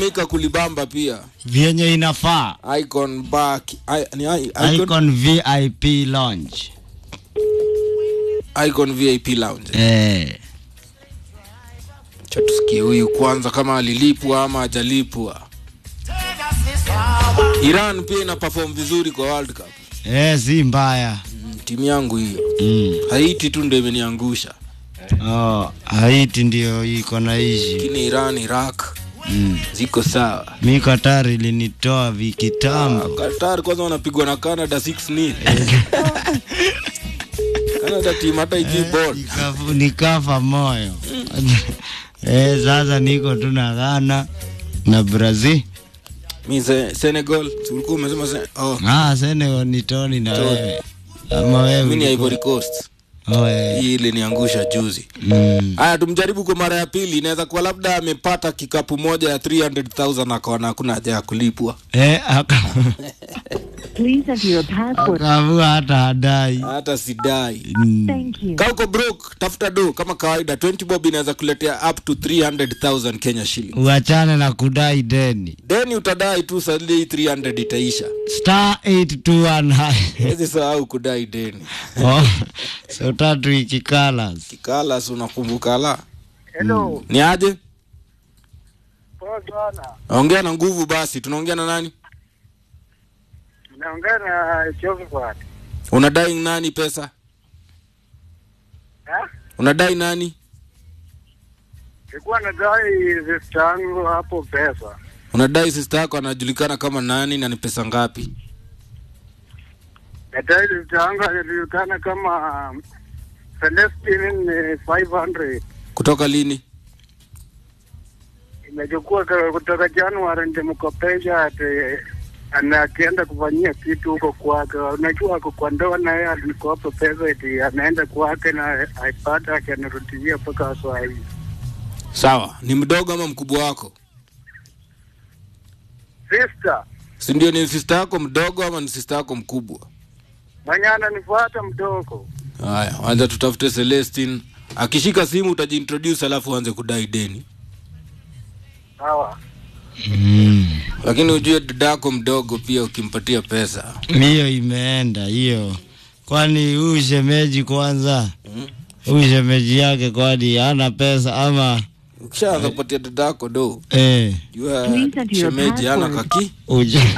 Mika kulibamba pia. vyenye inafaa Icon back. I, ni I, icon, icon vip lounge icon VIP lounge. eh. Cha tusikie huyu kwanza kama alilipwa ama hajalipwa. Iran pia ina perform vizuri kwa World Cup. Eh, si mbaya Mm, timu yangu hiyo. mm. Haiti tu ndio imeniangusha. oh, haiti ndio iko na ishi Lakini Iran, Iraq mm. ziko sawa. mi katari ilinitoa vikitambo Qatar kwanza wanapigwa na Canada 6-0. Canada team hata ijui ball. Nikafu- nikafa moyo eh, sasa niko tu na Ghana na Brazil Mi se, Senegal, si ulikuwa umesema se, oh, ah, Senegal ni Tony na wewe ama wewe mimi ni ulikuwa- Ivory Coast. oh, eh. Hii iliniangusha juzi. mm. Haya, tumjaribu kwa mara ya pili. Inaweza kuwa labda amepata kikapu moja ya 300,000 akaona hakuna haja ya kulipwa. eh, aka- Please enter your password. akavua hata hadai Hata sidai. mm. Thank you. Kama uko broke, tafuta do kama kawaida. 20 bob inaweza kuletea up to 300,000 Kenya shilling. uachane na kudai deni Deni utadai tu sadii 300 itaisha. star 821 hash. Hizi sahau kudai deni. oh, so tatu ikikalas Kikalas unakumbuka la. Hello. Ni aje? Poa sana. Ongea na nguvu basi. Tunaongea na nani? Naongea na Josephat. Unadai nani pesa? Eh? Unadai nani? Nilikuwa nadai sister yangu hapo pesa. Unadai sister yako anajulikana kama nani na ni pesa ngapi? Nadai sister yangu anajulikana kama Celestine ni 500. Kutoka lini? Imechukua ka- kutoka Januari ndimkopesha ati ana akienda kufanyia kitu huko kwake. Unajua ako kwa ndoa na yeye alinikopa pesa eti anaenda kwake na aipata akanirudishia mpaka saa hii. Sawa, ni mdogo ama mkubwa wako? Sister Si ndio ni sister yako mdogo ama ni sister yako mkubwa? mwenye ananifuata mdogo. Haya, anza tutafute Celestine. Akishika simu utajiintroduce alafu uanze kudai deni. Sawa. mm. Lakini ujue dada yako mdogo pia ukimpatia pesa. hiyo imeenda hiyo kwani huyu shemeji kwanza Mm. huyu shemeji yake kwani hana pesa ama Ukishaanza kupatia dada yako do, eh, jua Please enter your shemeji hana password. kaki. ujue,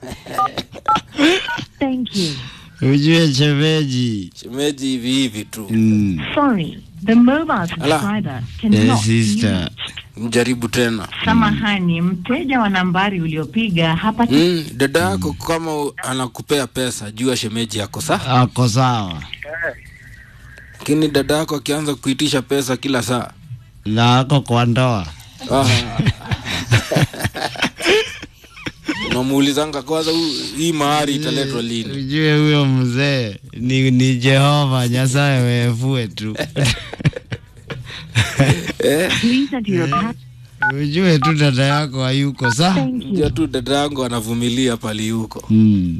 Thank you. ujue shemeji Shemeji hivi hivi tu. mm. Sorry, the mobile subscriber eh, cannot be sister reached. Mjaribu tena. Samahani, mteja wa nambari uliopiga hapa Mm, dada yako kama u- anakupea pesa, jua shemeji yako saa. ako sawa Lakini dada yako akianza kuitisha pesa kila saa. na ako kwa ndoa Ah. Unamuulizanga kwanza huu- hii mahari italetwa lini? ujue huyo mzee ni, ni Jehova Nyasaye wefue tu Eh? Please enter your password. ujue tu dada yako hayuko sa Thank Jua you. tu dada yangu anavumilia pali huko. mm.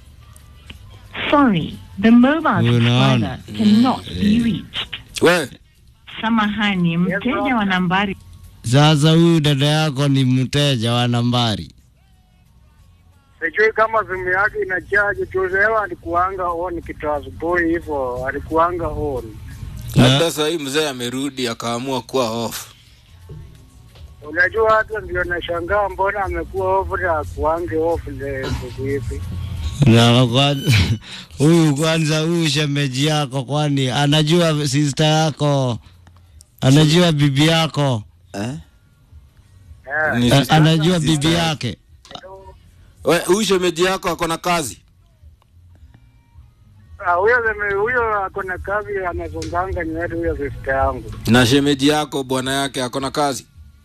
Sorry, the mobile Unaona? subscriber cannot be reached. We, Samahani, mteja wa nambari Sasa huyu dada yako ni mteja wa nambari Sijui kama simu yake ina charge tu. Leo alikuanga on kitu asubuhi hivyo, alikuanga on. labda saa hii mzee amerudi akaamua kuwa off. Unajua, hata ndio nashangaa mbona amekuwa off na kuange off le siku hizi. na kwanza- huyu kwanza, huyu shemeji yako, kwani anajua sister yako, anajua bibi yako, Eh, Ni a- sister- anajua sister. bibi yake. We, huyu shemeji yako ako na kazi? ah, huyo zeme- huyo ako na kazi anazonganga nywele, huyo sister yangu. Na shemeji yako bwana yake ako na kazi?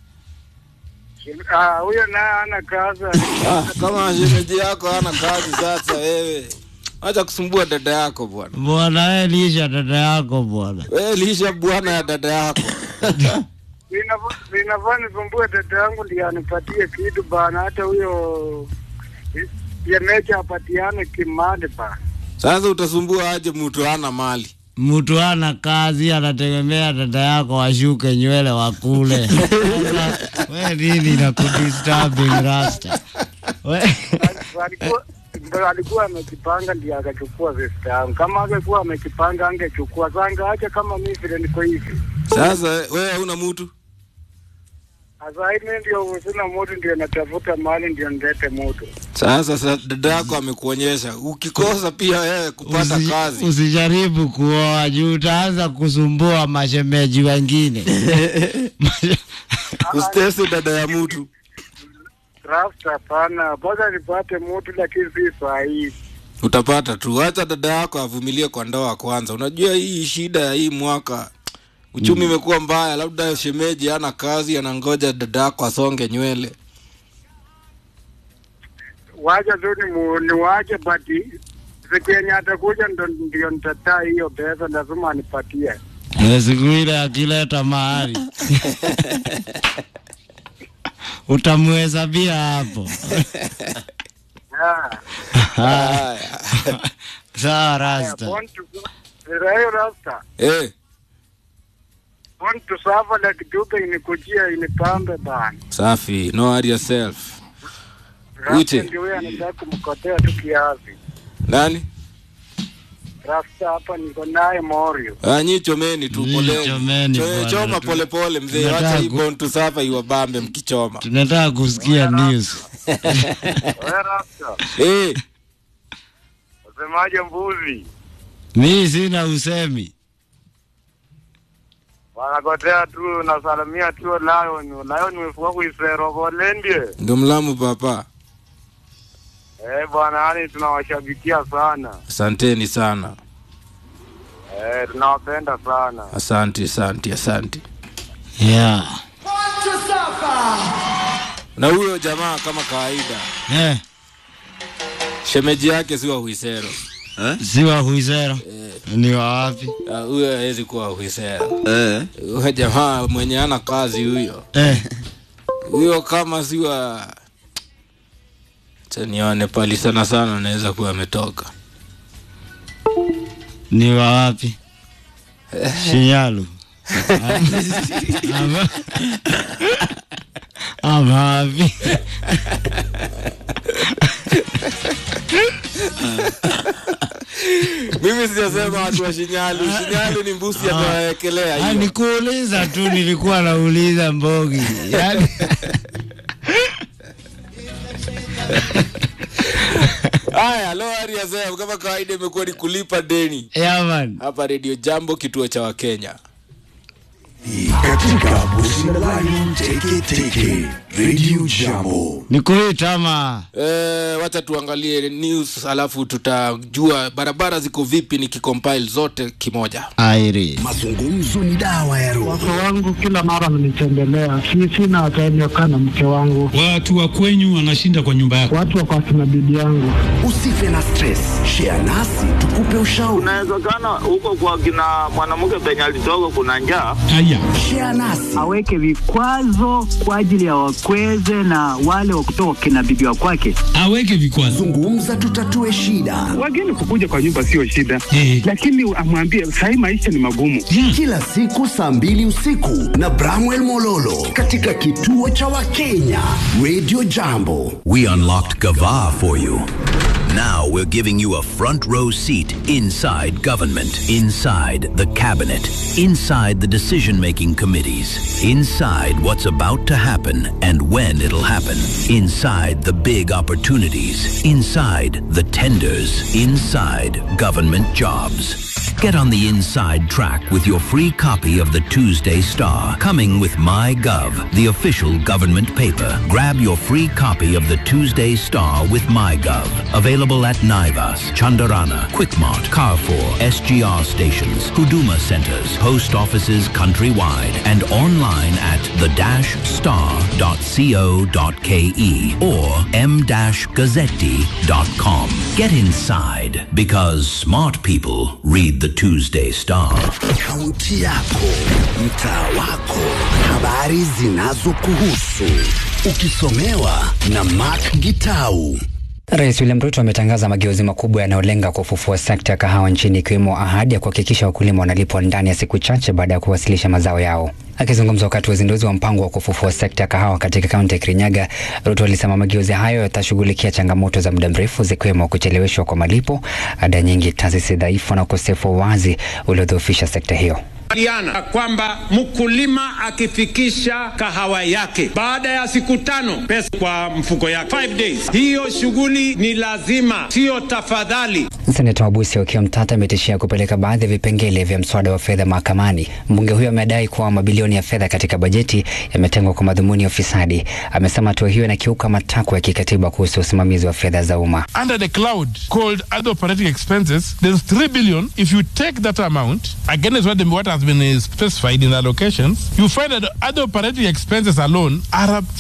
Ah, huyo naye ana kazi. Ah, kama shemeji yako hana kazi sasa wewe. Acha kusumbua dada yako bwana. Bwana wewe lisha dada yako bwana. Wewe lisha bwana ya dada yako. Inafaa inafaa nisumbue dada yangu ndiye anipatie kitu bana, hata huyo yemecha apatiane kimali bana. Sasa utasumbua aje mtu hana mali? mtu ana kazi anategemea dada yako washuke nywele wakule. Sasa, we nini na kudisturbing rasta? We, alikuwa ndo alikuwa amekipanga ndio akachukua vesta yangu. Kama angekuwa amekipanga angechukua zanga acha kama mimi vile niko hivi. Sasa wewe hauna mtu? Sasa mimi ndio sina mtu ndio natafuta mali ndio nilete mtu. Sasa sa dada yako amekuonyesha, ukikosa pia wewe kupata usi- kazi Usijaribu kuoa juu utaanza kusumbua mashemeji wengine. usitese dada ya mtu. Rafta hapana, mpaka nipate mtu lakini si saa hii. Utapata tu, acha dada yako avumilie kwa ndoa kwanza. Unajua hii shida ya hii mwaka uchumi imekuwa mbaya, labda shemeji ana kazi, anangoja dada yako asonge nywele. Wacha tu ni mu- niwache bati siku yenye atakuja ndo ndio nitataa hiyo pesa, lazima anipatie. Na siku ile akileta mahari utamhesabia hapo. Yeah. Haya. Sawa rasta. Born to Rayo Rasta. Eh, Born to suffer like Duke inikujia inipambe bana. safi, no worry yourself. Rasta Uche. ndio huyo anataka kumkotea tu kiasi. Nani? Rasta hapa niko naye Morio. Ah, nyi chomeni tu Nyi poleni. chomeni Cho- bwana, Choma tu- pole pole mzee, tunataka wacha hii ku- born to suffer iwabambe mkichoma. Tunataka kusikia news. Wewe Rasta, Eh, wasemaje mbuzi? Mi sina usemi. Wanakotea tu nasalamia tu Lion. Lion wefuka kuisero kolendie. ndo mlamu papa. Eh bwana, yani tunawashabikia sana. Asanteni sana. Eh tunawapenda sana. Asante, asante, asante. Yeah. Na huyo jamaa kama kawaida, Eh, shemeji yake si wa Huisero. si wa Huisero. Ni wa wapi? Ah, Huyo hawezi kuwa Huisero. Eh. Huyo jamaa mwenye ana kazi huyo, Eh, huyo kama si wa Acha nione pali sana sana, anaweza kuwa ametoka ni wa wapi? Shinyalu. Ama, ama wapi? mimi sijasema watu wa Shinyalu. Shinyalu ni mbusi amewekelea Ah, hiyo. nikuuliza tu, nilikuwa nauliza Mbogi. Yaani, Haya, lo hali ya sasa kama kawaida imekuwa ni kulipa deni yeah, man. hapa Radio Jambo, kituo cha Wakenya. Katika Busi na Lion Teke Teke Radio Jambo. Nikuita ama Eh, wacha tuangalie news alafu tutajua barabara ziko vipi nikicompile zote kimoja. Airi. Mazungumzo ni dawa ya roho. Wake wangu kila mara mnitembelea, si sina time ya kukaa na mke wangu, Watu wa kwenyu wanashinda kwa nyumba yako. watu wako akina bibi yangu. Usife na stress. Share nasi tukupe ushauri. Inawezekana huko kwa kina mwanamke penye alitoka kuna njaa. Haya, Share nasi. aweke vikwazo kwa ajili ya wakweze na wale wa kutoka kina bibi wa kwake. aweke vikwazo. Zungumza tutatue shida. Wageni kukuja kwa nyumba sio shida, Eh. lakini amwambie sahii maisha ni magumu. Kila siku saa mbili usiku na Bramwell Mololo katika kituo cha Wakenya Radio Jambo. We unlocked Gava for you. Now we're giving you a front row seat inside government, inside the cabinet, inside the decision making committees, inside what's about to happen and when it'll happen, inside the big opportunities, inside the tenders, inside government jobs. Get on the inside track with your free copy of the Tuesday Star, coming with MyGov, the official government paper. Grab your free copy of the Tuesday Star with MyGov. Available at Naivas, Chandarana, Quickmart, Carrefour, SGR stations, Huduma centers, post offices countrywide, and online at the-star.co.ke or m-gazzetti.com. Get inside because smart people read the Tuesday Star. Kaunti yako, mtaa wako, habari zinazokuhusu, ukisomewa na Mark Gitau. Rais William Ruto ametangaza mageuzi makubwa yanayolenga kufufua sekta ya kahawa nchini ikiwemo ahadi ya kuhakikisha wakulima wanalipwa ndani ya siku chache baada ya kuwasilisha mazao yao. Akizungumza wakati wa uzinduzi wa mpango wa kufufua sekta ya kahawa katika kaunti ya Kirinyaga, Ruto alisema mageuzi hayo yatashughulikia changamoto za muda mrefu zikiwemo kucheleweshwa kwa malipo, ada nyingi, taasisi dhaifu na ukosefu wa wazi uliodhoofisha sekta hiyo. Kubaliana kwamba mkulima akifikisha kahawa yake baada ya siku tano pesa kwa mfuko yake, five days, hiyo shughuli ni lazima, siyo tafadhali. Seneta Wabusi Okiya Mtata ametishia kupeleka baadhi ya vipengele vya mswada wa fedha mahakamani. Mbunge huyo amedai kuwa mabilioni ya fedha katika bajeti yametengwa kwa madhumuni ya ufisadi. Amesema hatua hiyo inakiuka matakwa ya kikatiba kuhusu usimamizi wa fedha za umma. under the cloud called other operating expenses, there's 3 billion. If you take that amount against what, the, what has been uh, specified in allocations, you find that other operating expenses alone are up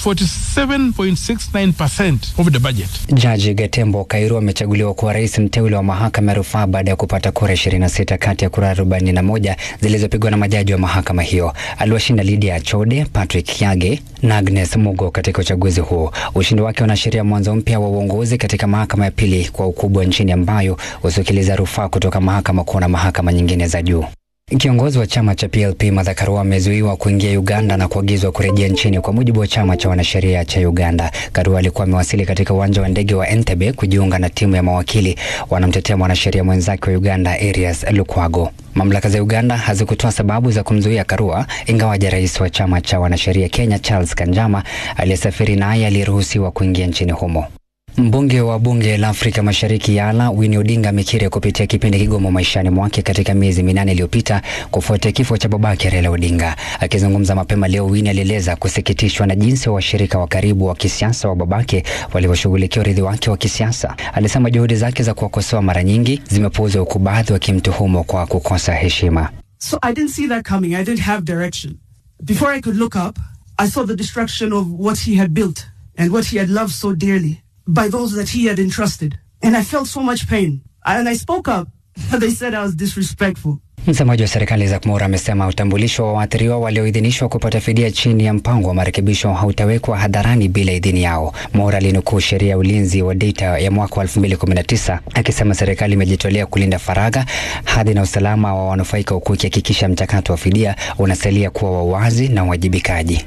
47.69% of the budget. Jaji Gatembo Kairu amechaguliwa kuwa rais mteule wa mahakama ya rufaa baada ya kupata kura 26 kati ya kura 41 zilizopigwa na majaji wa mahakama hiyo. Aliwashinda Lydia Achode, Patrick Kiage na Agnes Mugo katika uchaguzi huo. Ushindi wake unaashiria mwanzo mpya wa uongozi katika mahakama ya pili kwa ukubwa nchini ambayo husikiliza rufaa kutoka mahakama kuu na mahakama nyingine za juu. Kiongozi wa chama cha PLP Martha Karua amezuiwa kuingia Uganda na kuagizwa kurejea nchini kwa mujibu wa chama cha wanasheria cha Uganda. Karua alikuwa amewasili katika uwanja wa ndege wa Entebbe kujiunga na timu ya mawakili wanamtetea mwanasheria mwenzake wa Uganda Arias Lukwago. Mamlaka za Uganda hazikutoa sababu za kumzuia Karua, ingawaja rais wa chama cha wanasheria Kenya Charles Kanjama aliyesafiri naye aliruhusiwa kuingia nchini humo. Mbunge wa bunge la Afrika Mashariki Yala Winnie Odinga amekiri kupitia kipindi kigumu maishani mwake katika miezi minane iliyopita kufuatia kifo cha babake Raila Odinga. Akizungumza mapema leo, Winnie alieleza kusikitishwa na jinsi washirika wa karibu wa kisiasa wa babake walivyoshughulikia urithi wake wa kisiasa. Alisema juhudi zake za kuwakosoa mara nyingi zimepuuzwa, huku baadhi wakimtuhumu kwa kukosa heshima. So I didn't see that coming. I didn't have direction. Before I could look up, I saw the destruction of what he had built and what he had loved so dearly by those that he had entrusted. And I felt so much pain. And I spoke up, but they said I was disrespectful. Msemaji wa serikali Isaac Mura amesema utambulisho wa waathiriwa walioidhinishwa kupata fidia chini ya mpango wa marekebisho hautawekwa hadharani bila idhini yao. Mura alinukuu sheria ya ulinzi wa data ya mwaka wa 2019 akisema serikali imejitolea kulinda faragha, hadhi na usalama wa wanufaika, huku ikihakikisha mchakato wa fidia unasalia kuwa wa wazi na uwajibikaji.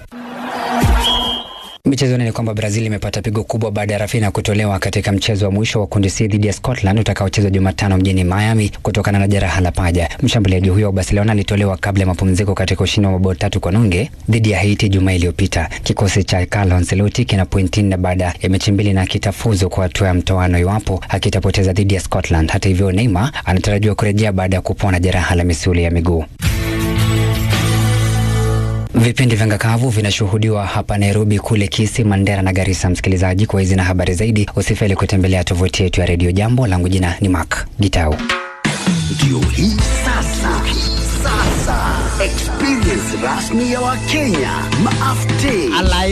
Michezoni ni kwamba Brazil imepata pigo kubwa baada ya Rafinha kutolewa katika mchezo wa mwisho wa kundi C dhidi ya Scotland utakaochezwa Jumatano mjini Miami kutokana na jeraha la paja. Mshambuliaji huyo wa Barcelona alitolewa kabla ya mapumziko katika ushindi wa mabao tatu kwa nunge dhidi ya Haiti Jumaa iliyopita. Kikosi cha Carlo Ancelotti kina pointi nne baada ya mechi mbili na kitafuzu kwa hatua ya mtoano iwapo hakitapoteza dhidi ya Scotland. Hata hivyo, Neymar anatarajiwa kurejea baada ya kupona jeraha la misuli ya miguu. Vipindi vya ngakavu vinashuhudiwa hapa Nairobi, kule Kisii, Mandera na Garissa. Msikilizaji, kwa hizi na habari zaidi, usifeli kutembelea tovuti yetu ya redio Jambo. Langu jina ni Mark Gitau. Ndio hii sasa, sasa experience rasmi ya Wakenya maafte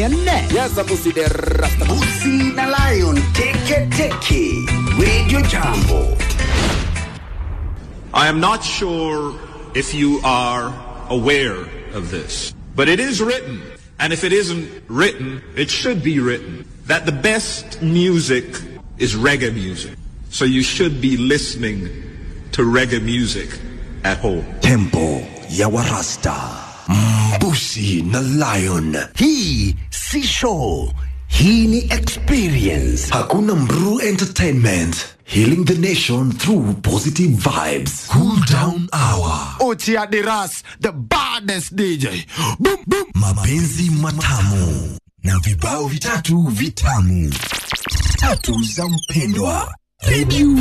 Busi na Lion teke teke, Radio Jambo. I am not sure if you are aware of this, but it is written, and if it isn't written, it should be written, that the best music is reggae music. So you should be listening to reggae music at home. Tempo ya Warasta, Mbusi na Lion. Hii si show, hii ni experience. Hakuna Mru Entertainment. Healing the nation through positive vibes. Cool down hour. Ochi Adiras, the baddest DJ. Boom, boom. Mapenzi matamu na vibao vitatu vitamu. Tatu za mpendwa. Radio